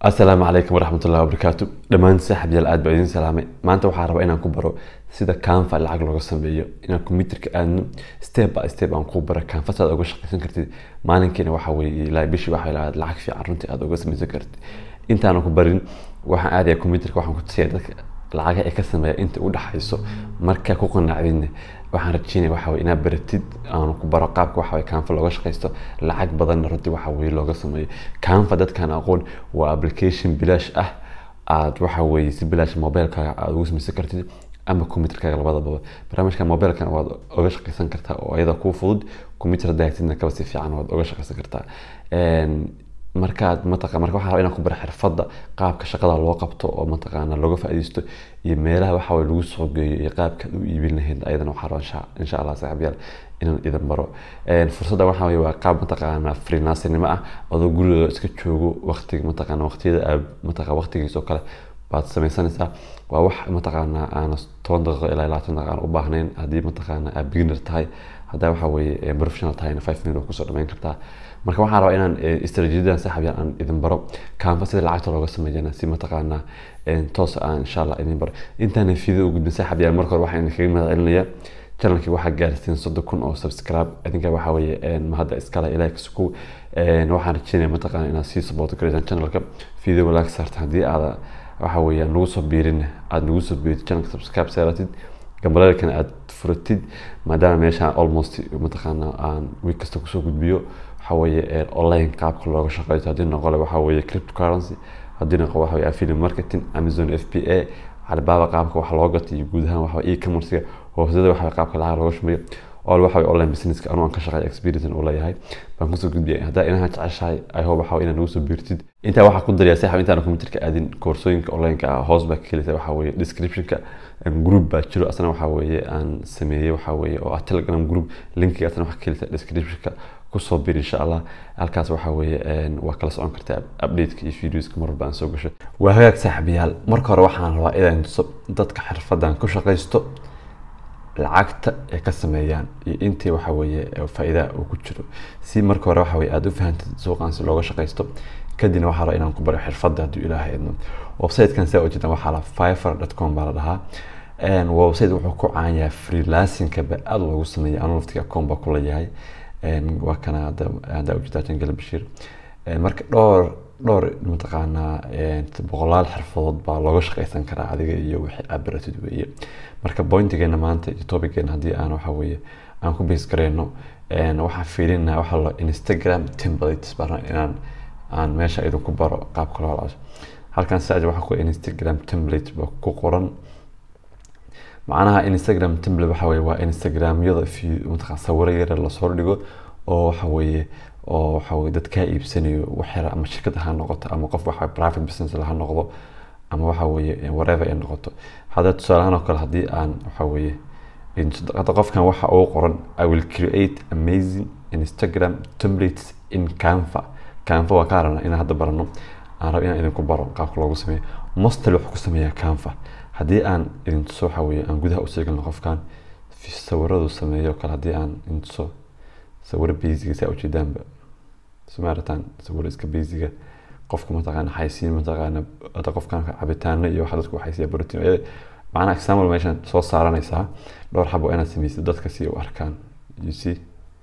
asalaamu calaykum waraxmatullahi wabarakaatu dhammaan saaxiibyaal aad baa idin salaamay maanta waxaa rabaa inaan ku baro sida canva lacag looga sameeyo inaan computerka aadno step by step aan ku baro canva saad uga shaqaysan kartid maalinkiina waxa weye ilaa bishii waxa ilaa lacag fiican runtii aad uga samaysan kartid intaanan ku barin waxaan aadaya computerka waxaan ku tusaya dadka lacagaha ay ka sameeya inta u dhaxayso markaa ku qanacdinne waxaan rajeynaya waxa weye inaad baratid aan ku baro qaabka waxa weye canva looga shaqaysto lacag badanna runtii waxa weye looga sameeyo canva dadkaan aqoon waa application bilaash ah aad waxa weye si bilaash mobilkaaga aad ugu samaysan kartid ama computerkaaga labadaba barnaamijka mobilkan waad uga shaqaysan kartaa oo iyada kuu fudud computer daagtidna kaba si fiican waad uga shaqaysan kartaa markaad mataqa marka waxaa rabaa inaan ku baro xirfadda qaabka shaqada loo qabto oo mataqaana looga faa'iidaysto iyo meelaha waxa weye lagu soo geeyo iyo qaabkaad u iibin lahayd ayadana waxaa rabaa insha insha allah saaxiibyaal inaan idin baro fursadda waxaa weye waa qaab mataqaana freelancinimo ah adoo gurigooda iska joogo waqtiga mataqaana waqtiyada aad mataqa waqtigiisa oo kale baad samaysanaysaa waa wax mataqaana aan toban daqiiqo ilaa labaatan daqiiqo aan u baahnayn haddii mataqaana aad beginner tahay haddaa waxa weye professional tahayna five minute kusoo dhamayn kartaa marka waxaan rabaa inaan istaraatiijiyadan saaxiibyaal aan idin baro canva sida lacagta looga sameeyana si mataqaana toos aan insha allah idin baro intaana video u gudbin saaxiibyaal marka hore waxaan idinkaga mahad celinaya channelkii waxaa gaarsiin soddon kun oo subscribe idinka waxa weeye mahadda iskale ilaahi kasukow waxaan rajeynaya mataqaana inaad sii support garaysaan channelka video walaag saarta haddii aada waxa weeye nagu soo biirin aada nagu soo biirid channelka subscribe saaratid gambalalkana aada furatid maadaama meeshaan almost mataqaana aan week kasta kusoo gudbiyo waxa weeye online qaabka looga shaqeysto haddii noqole waxa weeye cryptocurrency haddii noqo waxa weye affiliate marketing amazon f b a alibaba qaabka wax loo gato iyo guud ahaan waxa e-commercega hoosada waxa qaabka lacag looga shumeeyo all waxa online businesska anuu aan ka shaqeeyo experience u leeyahay baan kusoo gudbiyay haddaa inaha jeceshahay i hope waxa inaad nagu soo biirtid intaa waxaa ku dariyaa saaxib intaan computerka aadin koorsooyinka onlineka ah hoos baa ka helisa waxa weeye descriptionka group baa jiro asna waxa weeye aan sameeyey waxa weeye oo ah telegram group linkiga asna waxaa ka helisa descriptionka kusoo bir insha allah halkaas waxa weeye waa kala socon kartaa updateka iyo videoska mar walba aan soo gasho waa hagaag saaxiibayaal marka hore waxaan rabaa inaan tuso dadka xirfadan ku shaqaysto lacagta ay ka sameeyaan iyo intii waxa weeye faa'iida uu ku jiro si marka hore waxa weye aada u fahantid suuqan si looga shaqaysto kadibna waxaa rabaa inaan ku baro xirfadda hadduu ilaahay idmo websitekan saa ujeedaan waxaa la fiver dot com baa la dhahaa website wuxuu ku caan yahay freelancingka ba aada loogu sameeya anuu laftiga account baa kula yahay waa kana haddaa ujeedaa jangale bashiir marka dhowr dhowr mataqaanaa boqolaal xirfadood baa looga shaqaysan karaa adiga iyo wixii aad baratid weeye marka pointigeena maanta iyo topigeena haddii aan waxa weeye aan ku base gareyno waxaan fiilinaa waxa la instagram templates baa inaan aan meesha idinku baro qaabka loo laso halkan saaja waxaa ku instagram template baa ku qoran macnaha instagram template waxa weye waa instagramyada mataqan sawiro yare lasoo dhigo oo waxa weeye oo waxa weye dad kaa iibsanayo waxyar ama shirkad ha noqoto ama qof waxa private business ha noqdo ama waxa weeye whatever ay noqoto hadda tusaalahaan oo kale haddii aan waxa weeye hadda qofkan waxa uu qoran i will create amazing instagram templates in canva canva waa ka aragna inaan hadda barano aan rabo inaan idinku baro qaabka loogu sameeyo mostel wuxuu ku sameeyaa canva haddii aan idin tuso waxa weeye aan gudaha usii galno qofkan sawiradu sameeyo kale haddii aan idin tuso sawiro basiga saa ujeedaanba sumaaritaan sawiro iska basiga qofka mataqaana xaysiin mataqaana hadda qofkan cabitaano iyo waxa dadku xaysiya protein macnaha example meeshan soo saaranaysaa dhowr xabo inaad samaysid dadka si u arkaan you see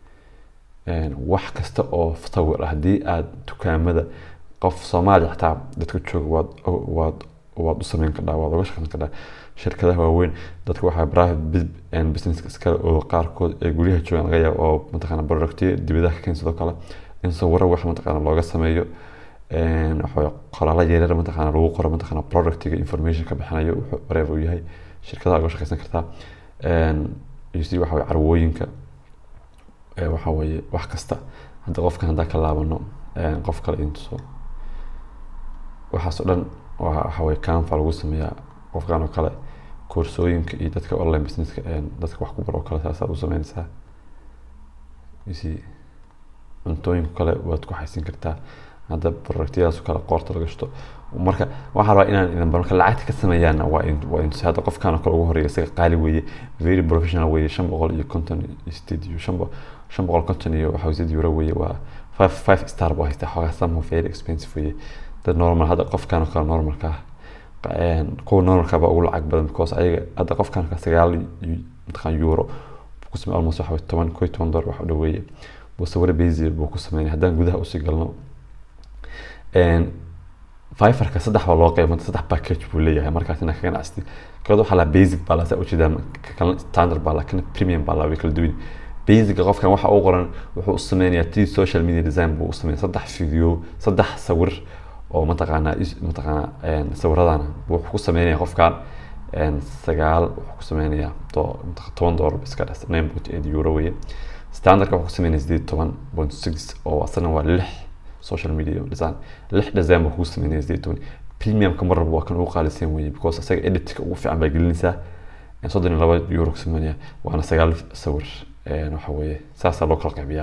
wax kasta oo sawir ah haddii aad dukaamada qof soomaaliya xataa dadka jooga waad waad waad u sameyn kardhaa waad uga shaqeyn kardhaa shirkadaha waaweyn dadka waxaa private business iskale oo qaarkood ee guryaha joogaan laga yaabo oo mataqaana productiyo dibadaha ka keensadoo kale in sawiro wax mataqaana looga sameeyo waxa qoraalo yaryar mataqaana lagu qoro mataqaana productiga information ka bixinayo wuxuu whatever uu yahay shirkadaha uga shaqeysan kartaa uc waxa weye carwooyinka waxa weeye wax kasta hadda qofkan haddaa ka laabano qof kale intuso waxaas oo dhan waxa weye canva lagu sameeyaa qofkan oo kale koorsooyinka iyo dadka online businesska dadka wax ku baro oo kale saasaad u sameynaysaa uc cuntooyinka kale waad ku xaysin kartaa hadda productyadaas kale qoorta laga shito marka waxaa rabaa inaan idin baro marka lacagta ka sameeyaana waa waa intus hadda qofkan oo kale ugu horeeya isaga qaali weeye very professional weeye shan boqol iyo konton sted iyo shan shan boqol konton iyo waxa wasiid euro weeye waa five five star buu haystaa xoogaa somehow very expensive weeye de normal hadda qofkan oo kale normalka ah kuwa normalka baa ugu lacag badan because ayaga hadda qofkan ka sagaal mataqaan euro buu ku samey almost waxa toban ko toban dollar wax u dhaweeye buu sawiro basic buu ku sameynaya haddaan gudaha usii galno fiverka saddex baa loo qeybanta saddex package buu leeyahay markaas inaa ka ganacsatid kood waxaa lahaa basic baa lasa ujeedaa kalna standard baa laa kana premium baa laa way kala duwan basica qofkan waxa uu qoran wuxuu u sameynayaa tii social media design buu u sameynaya saddex video saddex sawir oo mataqaanaa mataqaanaa sawiradana wuxuu ku sameynaya qofkan sagaal wuxuu ku sameynayaa toban dollar iska dhas nine point eight euro weye standardka wuxuu ku sameynaya sideed toban point six oo asana waa lix social media design lix design buu kugu sameynaya sideed toban premiumka mar walba waa kan ugu qaalisan weye because asaga editka ugu fiican baa gelinaysaa soddon iyo laba euro ku sameynaya waana sagaal sawir waxa weeye saasaa loo kala qaybiyaa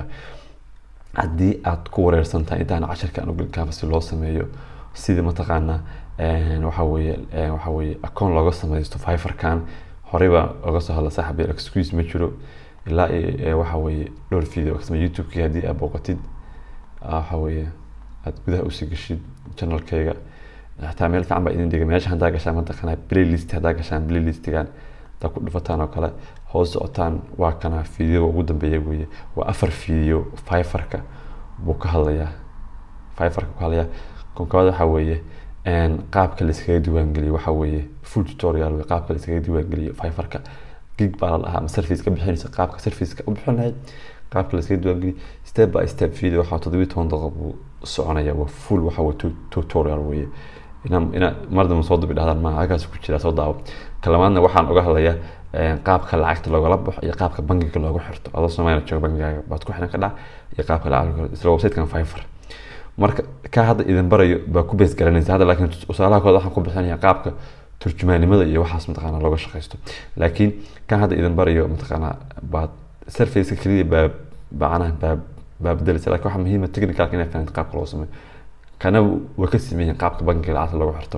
haddii aad ku wareersan tahay intaan casharka aan ugelin canvas si loo sameeyo sida mataqaanaa waxa weeye waxa weeye account looga sameysto fiverkan horey baa oga soo hadla saaxib yar excuse ma jiro ilaa waxa weeye dhowr video kasama youtube-kii haddii aad booqatid waxa weeye aad gudaha usii gashid channelkayga xataa meel fiican baa idin dhiga meesha haddaa gashaan mataqaanaa playlist haddaa gashaan playlistigan haddaa ku dhufataan oo kale hoos socotaan waa kana video ugu dambeeya weeye waa afar video fiverka buu ka hadlayaa fiverka ku hadlayaa konkabaad waxa weeye qaabka laiskaga diiwaangeliyo waxa weeye full tutorial wey qaabka laiskaga diiwaangeliyo fiverka gig baa la dhahaa ama service ka bixinaysa qaabka serviceka u bixin lahayd qaabka laiskaga diiwaangeliyo step by step video waxaa toddobiyi toban daqiiqo buu soconaya waa full waxa weye tutorial weeye ina ina mar dambe soo dabi dhahdaan maaha halkaas ku jira soo daawo kalamaadna waxaan uga hadlayaa qaabka lacagta loogala baxo iyo qaabka bangiga loogu xirto adoo soomaaliya jooga bangigaaga baad ku xiran kadhaa iyo qaabka lacag isla websitekan fiver marka ka hadda idin barayo baa ku bees garanaysa hadda laakiin tusaalaha kooda waxaan ku bixinaya qaabka turjumaanimada iyo waxaas mataqaanaa looga shaqaysto laakiin kan hadda idin barayo mataqaanaa baad surfaceka keliya baa bacanaha baa baa bedelaysa lakin waxaa muhiima technicalka inay fahanto qaabka loo sameeyo kana waa ka sameeyeen qaabka bangiga lacagta loogu xirto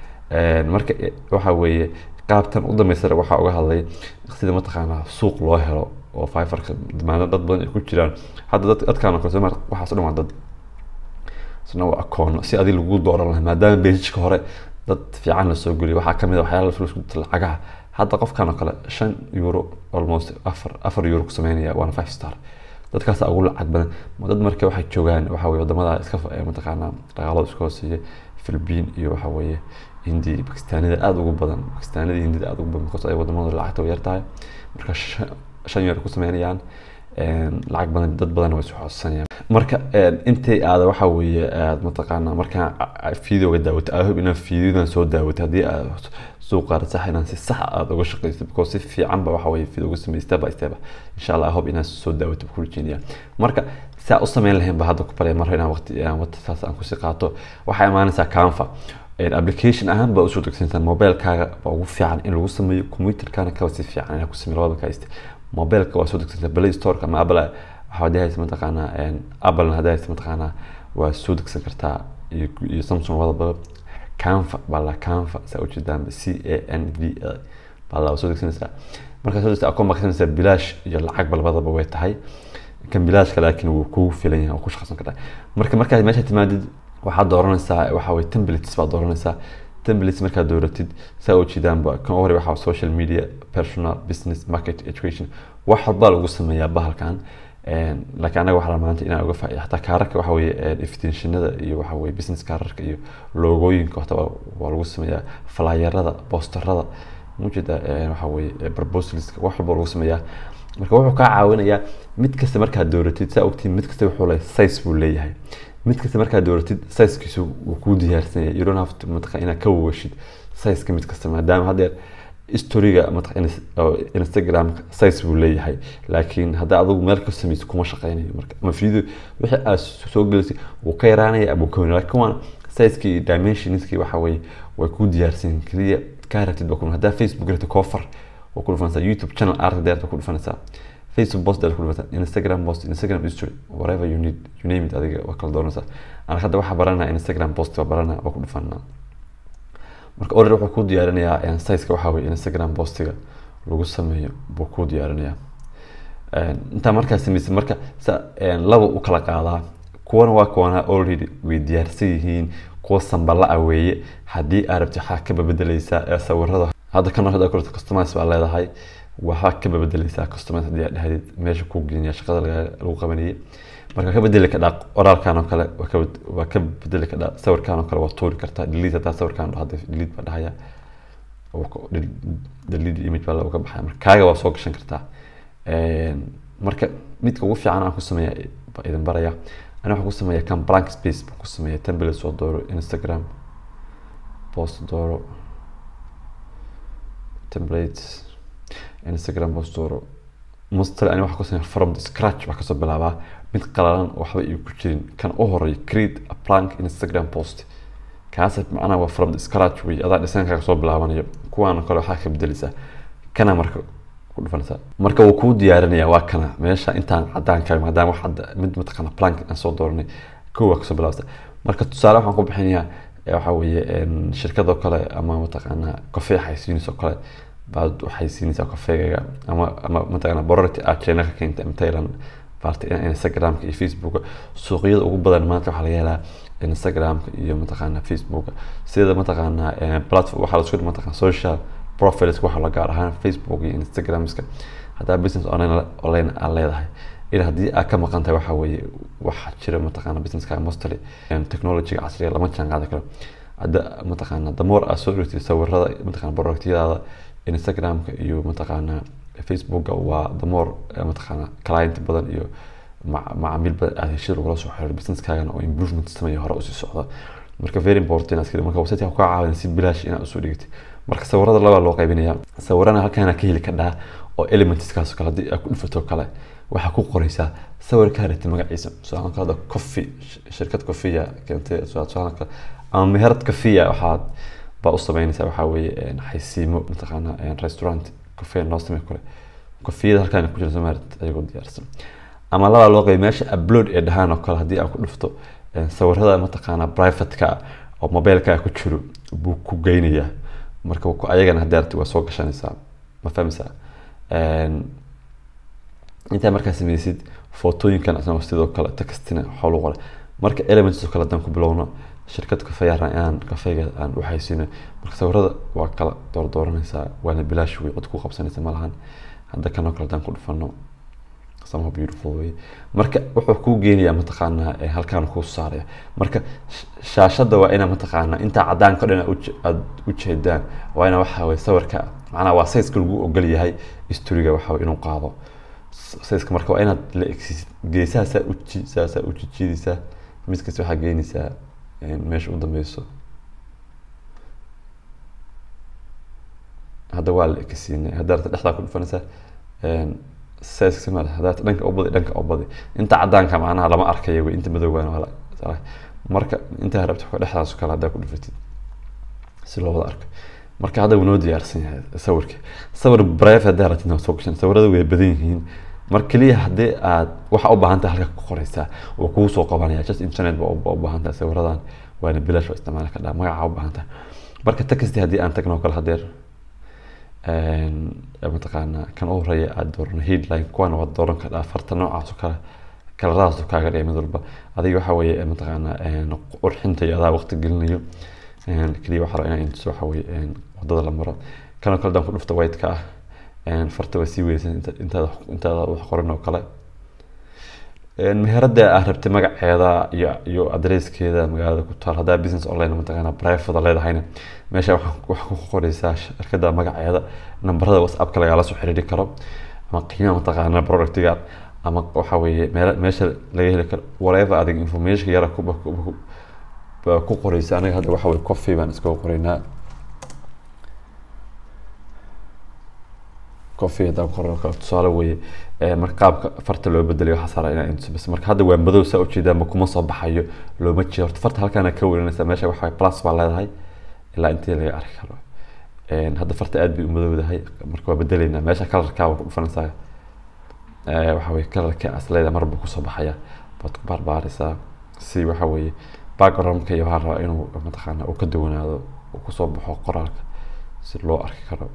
marka waxa weeye qaabtan u dambeysana waxaa uga hadlay sida mataqaanaa suuq loo helo oo fiverka damaano dad badan ay ku jiraan hadda dad dadkaan oo kale soo waxaas dhan waa dad isna waa akoono si adi lagu dooran lahaa maadaama beejijka hore dad fiican la soo geliyo waxaa kamid a waxyaala flusku lacagaha hadda qofkan oo kale shan euro almost afar afar euro ku sameynaya waana five star dadkaas ugu lacag badan dad marka waxay joogaan waxa weye wadamada iska mataqaanaa dhaqaalada iska hooseeya philippine iyo waxa weeye hindi bakistaanida aada ugu badan bakistaanida hindida aada ugu badan because ay wadamada lacagta yar tahay marka shan yar ku sameynayaan lacag badan dad badan way isxoodsanayaan marka intay aada waxa weeye aad mataqaanaa markaa videoga daawata i hope inaad videodan soo daawata haddii aad suuqaada sax inaan si sax aad uga shaqayso because si fiican ba waxa weeye video uga samey step by step insha allah i hope inaad soo daawato ku rajeynayaa marka saa u sameyn lahayn ba hadda ku barya mar inaan waqti waqti saas aan kusii qaato waxaa imaanaysaa canva application ahaan baa usoo degsanaysaa mobilekaaga baa ugu fiican in lagu sameeyo computerkana kaba si fiican inaad ku sameeyo labada kaiste mobileka waa soo degsanaysaa play storeka ama apple waxaa hadii haysa mataqaanaa apple hadii haysa mataqaanaa waa soo degsan kartaa iyo iyo samsung wadaba canva baa la canva saa ujeedaan c a n v a baa la soo degsanaysaa markaa soo degsa akoon baa kasanaysaa bilaash iyo lacag labadaba way tahay kan bilaashka laakiin wuu kugu filan yahay oo ku shaqaysan kartaa marka markaad meesha timaadid waxaad dooranaysaa waxa weye templates baad dooranaysaa templates markaad dooratid saa u jeedaanba kan hore waxaa social media personal business market education wax walbaa lagu sameeyaa bahalkan laakiin anaga waxaa maanta inaan uga faa'iida xataa kaararka waxa weeye iftiinshinada iyo waxa weeye business kaararka iyo loogooyinka hota waa lagu sameeyaa flyerada boosterada mujeeda waxa weeye proposaliska wax walba lagu sameeyaa marka wuxuu kaa caawinayaa mid kasta markaad dooratid saa ogtiin mid kasta wuxuu leeyahay size buu leeyahay mid kasta markaad dooratid sizekiisu wuu kuu diyaarsan yahay you don't have to mataqaa inaad ka wawashid sizeka mid kasta maadaama haddeer historiga mataqaa instagramka size buu leeyahay laakiin hadda adigu meel ka samayso kuma shaqeynayo marka ama video wixii aad soo gelisay wuu ka yaraanaya ama wuu ka weynaya laakiin waana sizekii iyo dimensionskii waxa weeye way kuu diyaarsan keliya kaa ratid baa kun haddaa facebook rata cover waa ku dhufanaysaa youtube channel art deer baa ku dhufanaysaa facebook post deer ku dhufanaysaa instagram post instagram history whatever you need you name it adiga waa kala doonaysaa anaga hadda waxaa baranaa instagram post baa baranaa waa ku dhufanaa marka order wuxuu kuu diyaarinayaa sizeka waxaa weye instagram postiga lagu sameeyo buu kuu diyaarinayaa intaa markaa sameysay marka laba u kala qaadaa kuwana waa kuwana already way diyaarsan yihiin kuwa sambala ah weeye haddii aad rabti waxaa ka babedeleysaa ee sawirada hadda kan hadda kulata customize baa leedahay waxaa ka babedeleysaa customize haddii aad dhahdid meesha ku geniya shaqada laga- lagu qabanayay marka ka bedeli kadhaa qoraalkan oo kale waa ka bed- waa ka bedeli kadhaa sawirkan oo kale waa tuuri kartaa delete hadaa sawirkan dhahda delete baa dhahaya oo ko- del- delete image baa looga baxaya marka kaaga waa soo gashan kartaa Een, marka midka ugu fiican aan ku sameeya baa idin baraya ani waxaan ku sameeya kan blank space baan ku sameeya template soo dooro instagram post dooro templates instagram post dooro mustali ani waxaan ku sameeya from the scratch baa kasoo bilaabaa mid qalalan oo waxba iyo ku jirin kan u horeeya create a blank instagram post kaas macnaha waa from the scratch wey adaa dhisaankaaga soo bilaabanayo kuwaan kale waxaa ka bedeleysaa kana marka ku dhufanaysaa marka wuu kuu diyaarinaya waa kana meesha intaan cadaanka maadaama wax hadda mid mataqaana plank aan soo dooranay kow waa kasoo bilaabsa marka tusaale waxaan ku bixinayaa ee waxaa weeye een, shirkadoo kale ama mataqaana kafee xaysiinayso kale baad waxay siinaysaa kafeegaga ama ama mataqaana bororti aad china ka keentay ama thailand baarta instagramka iyo facebooka suuqyada ugu badan maanta waxaa laga helaa instagramka iyo mataqaana facebooka sida mataqaana eh, platform waxaa lasku mataqaana social profiles waxa la gaar ahaan facebook iyo instagramska haddaa business online online aad leedahay in haddii aad ka maqan tahay waxaa weeye waxaa jira mataqaana businesska mostly em, technology-ga casriga lama jaan qaadi karo hadda mataqaana damoor aad soo dhigtay sawirada mataqaana productyadaada instagramka iyo mataqaana facebooka waa damoor mataqaana client badan iyo mac- macaamiil badan aad heshid lagula soo xiriir businesskaagana oo improvement sameeya hore usii socda marka very important inaad iska- marka website ku caawin si bilaash inaad usoo dhigtid marka sawirada labaa loo qaybinaya sawirana halkaana ka heli kadhaa oo elementskaas kale haddii aad ku dhufato kale waxaa ku qoraysaa sawirkaa rabtay magaciisa tusaale kale hadda coffee sh- shirkad coffeeya keentay tusaale kale ama meherad coffeeya waxaad baa u sameynaysaa waxaa weeye een, xaysiimo mataqaana een, restaurant coffee noo samey kale coffeeyada halkaan ku jira somalit ayagoo diyaarsan ama labaa loo qeyb meesha upload ee dhahaan oo kale haddii aad ku dhufto een, sawirada mataqaana privateka ah oo mobileka ku jiro buu ku geynayaa marka ku- ayagana haddii aragti waa soo gashanaysaa ma fahmaysaa Een, intaa markaa sameysid footooyinkan asna sidoo kale textina waxaa lagu qoray marka elements oo kale haddaan ku bilowno shirkad kafeeya aan kafeega aan u haysiino marka sawirada waa kala doordooranaysaa waana bilaash wey cod ku qabsanaysa malahan hadda kanoo kale haddaan ku dhufano somehow beautiful way marka wuxuu kuu geenayaa mataqaanaa ee halkaan kuu saaraya marka sh- shaashada waa ina mataqaanaa intaa cadaanka o dhan aad uje- aad ujeedaan waa ina waxa weye sawirka macnaha waa sayska lagu ogol yahay historiga waxa weye inuu qaado S- sayska marka waa inaad la egsiisid geesaha saa uji saasaa u jijiidaysaa mid kasta waxaa geenaysaa een, meesha u dambeyso hadda waa la ekasiinay hadda arta dhexdaa ku dhufanaysaa een, size sama leh haddaad dhanka u badi dhanka u badi inta cadaanka macnaha lama arkayo wey inta madowgaana waa la salah. marka intaa rabta wax dhexdaas kale haddaa ku dhufatid si loo wada arko marka hadda wuu noo diyaarsan yahay sawirka sawir brave haddaa rabtid waa soo gashan sawirada way badan yihiin mar keliya haddii aad waxa u baahan tahay halka ku qoraysaa oo kugu soo qabanaya just internet ba u u baahan tahay sawiradan waana bilaash waa isticmaali kadhaa magaca u baahan tahay marka texti haddii aan tagno kale hadeer een, mataqaana kan u horeeya aad doorano headline kuwana waad dooran kadhaa farta noocaas oo kale kalaradaas oo kaaga dhigay mid walba adiga waxa weeye mataqaana een, qurxinta iyo adaa waqti gelinayo een, keliya waxaa rabaa inaa intuso waxa weeye een, wadada la maro kanoo kale daan ku dhufta white-ka ah een, farta waa sii weysan inta- intaada intaada wax qoran oo kale Een, meherada aad rabtay magaceeda iyo iyo adreeskeeda magaalada ku taal haddaa business online mataqaana private leedahayna meesha waxaa waxaa ku qoraysaa shirkada magaceeda nambarada whatsappka lagala soo xiriiri karo ama qiimaha mataqaana productiga ama waxa weeye meel meesha laga heli karo whatever adiga information yara ku ku- ku- baa ku qoraysa aniga hadda waxa weye coffee baan iskaga qoraynaa coffee haddaan qorno kale tusaale weeye Ee, marka qaabka farta loo bedelayo waxaa saaran inaa intuso bas marka hadda waa madow saa ujeedaanba kuma soo baxayo looma jeedo horta farta halkaana ka weynanaysa meesha waxa waye plus baa leedahay ilaa intii laga arki karo Een, hadda farta aad bay u madowdahay marka waa bedelaynaa meesha kalarkaa waa ku dhufanaysaa Ee, waxa weye kalarka as leedahay marba kusoo baxaya baad ku baarbaaraysaa si waxa weeye backgroundka iyo waxaan rabaa inuu mataqaana uu ka duwanaado uu kusoo baxo qoraalka si loo arki karo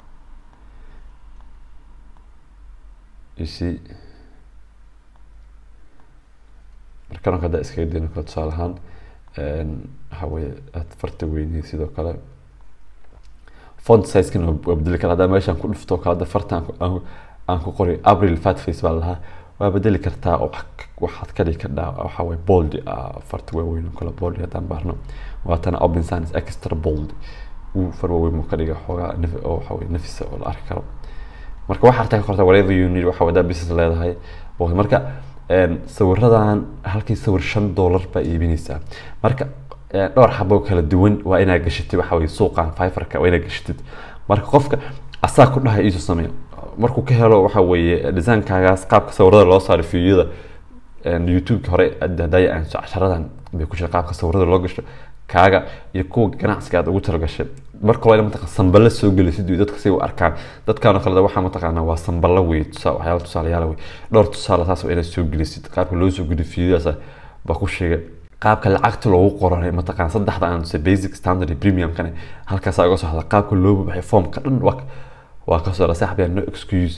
you see markan hadda iskaga dayno kale tusaale ahaan waxa weye aad farta weynay sidoo kale font sizekan waa bedeli kara haddaa meeshaan ku dhufto kale hadda farta aan ku qori april fat face baa lahaa waa bedeli kartaa oo waxaad ka dhigi kardhaa waxa weye bold farta waaweyn oo kale bold haddaan baarno waatana open science extra bold uu far waaweyn muu ka dhiga xoogaa oo waxa weye nafisa oo la arki karo marka waxaa artaa ka qorta whatever you need waxa wadaa business leedahay marka sawiradan halkii sawir shan dollar baa iibinaysaa marka dhowr xabo kala duwan waa inaad gashatid waxa weye suuqan fiverka waa inaad gashatid marka qofka asaa ku dhahay iisu sameeyo markuu ka helo waxa weeye designkagaas qaabka sawirada loo saaro fiidyada youtubeka hore hadaya aan casharadan bay ku jira qaabka sawirada loo gasho kaaga iyo kuwa ganacsiga aad ugu talagashay marka hore mataqan sambalo soo gelisid dadka si u arkaan dadkaan kale waxaa mataqaanaa waa sambalo wey tusaa waxyaala tusaalayaal wey dhowr tusaale taas waa inaad soo gelisid qaabka loo soo geliyo fiidyadaas baa ku sheegay qaabka lacagta loogu qoranay mataqaan saddexda aan tusay basic standard premium kane halkaas uga soo hadla qaabka loo buuxay formka dhan waa waa kasoo dha saaxbiya no excuse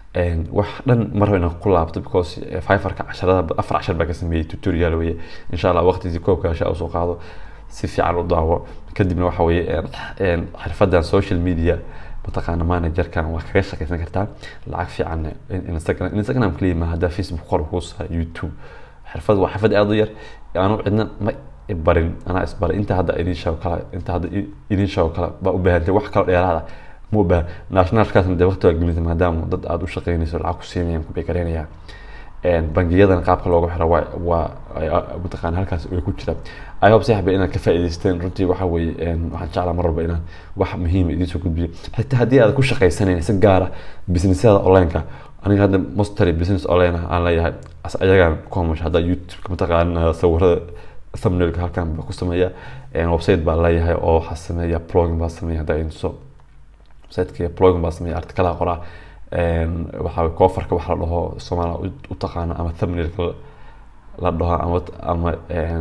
wax dhan mar raba inaan ku laabto because fiverka casharada afar cashar baa ka sameeyey tutorial weye insha allah waqtigii koobka hasha usoo qaado si fiican u daawo kadibna waxa weye xirfadan social media mataqaana managerkan waa kaga shaqaysan kartaa lacag fiican instagram instagram kaliya ma haddaa facebook qor kuusa youtube xirfad waa xirfad aada u yar aanu cidna ma barin anaa isbaray inta hadda idin sheego kale inta hadda idin sheego kale baa u baahantay wax kalo dheeraada ma u baahan nationalkaasna dee waqti waa gelinta maadaama dad aada u shaqeynayso lacag ku siinayaan ku beekareynayaan bangiyadana qaabka loogu xiro waa waa mataqaana halkaas way ku jiraan i hope saxba inaad ka faa'iidaysteen runtii waxa weeye waxaan jeclaa mar walba inaan wax muhiima idiin soo gudbiyo xitaa haddii aad ku shaqaysanayn si gaara businessyada onlineka aniga hadda mostly business online aan leeyahay ayagaan ku hamusha haddaa youtube mataqaana sawirada thumbnailka halkan baa ku sameeya website baa leeyahay oo waxaa sameeya plugin baa sameeya haddaa inso websiteka plugin baa sameeya artikalaha qoraa waxaa koofarka waxa la dhaho soomaaliya u taqaano ama thumbnailka la dhaho ama ama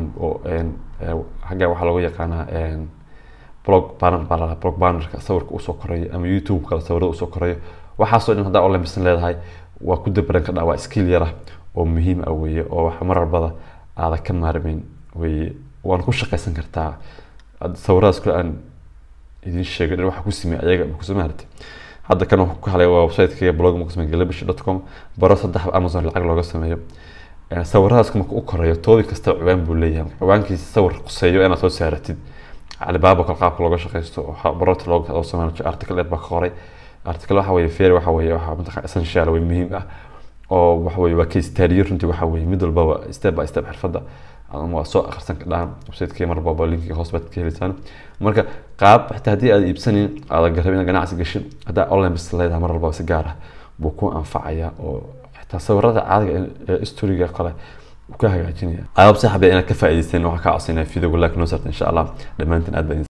xagga waxaa lagu yaqaanaa blog banner baa la blog bannerka sawirka usoo korayo ama youtube kale sawirada usoo korayo waxaasoo dhan haddaa online business leedahay waa ku dabaran kadhaa waa skill yar ah oo muhiim ah weeye oo wax mar walbada aada ka maarmeyn weeye waana ku shaqaysan kartaa sawiradaas kule aan idin sheegay dhan waxa ku sameeyay ayaga kusoo maartay hadda kan wuxuu ka halay waa website-kayga blog muqsime galabish dot com baro saddex amazon lacag looga sameeyo sawiradaas marka u korayo toodi kasta ciwaan buu leeyahay ciwaankiisa sawir quseeyo inaad soo saaratid calibaaba kal qaabka looga shaqaysto barota looga oo sameeyo article dheer baa ka qoray article waxa weeye fair waxa weeye waxa mataqaan essential way muhiim ah oo waxa weeye waa case study runtii waxa weeye mid walbaba step by step xirfadda ama waa soo akhrisan kadhaan website-kii mar walba linkiga hoos baad ka heliysaan marka qaab xitaa haddii aad iibsanin aada garab inaad ganacsi gashin haddaa online business leedahay mar walba si gaar ah buu ku anfacaya oo xitaa sawirada caadiga ee storiga kale ka hagaajinaya ayaab saxabiya inaad ka faa'iidaysteen waxaa ka codsanaya video like noo sarta insha allah dhammaantiin aad baa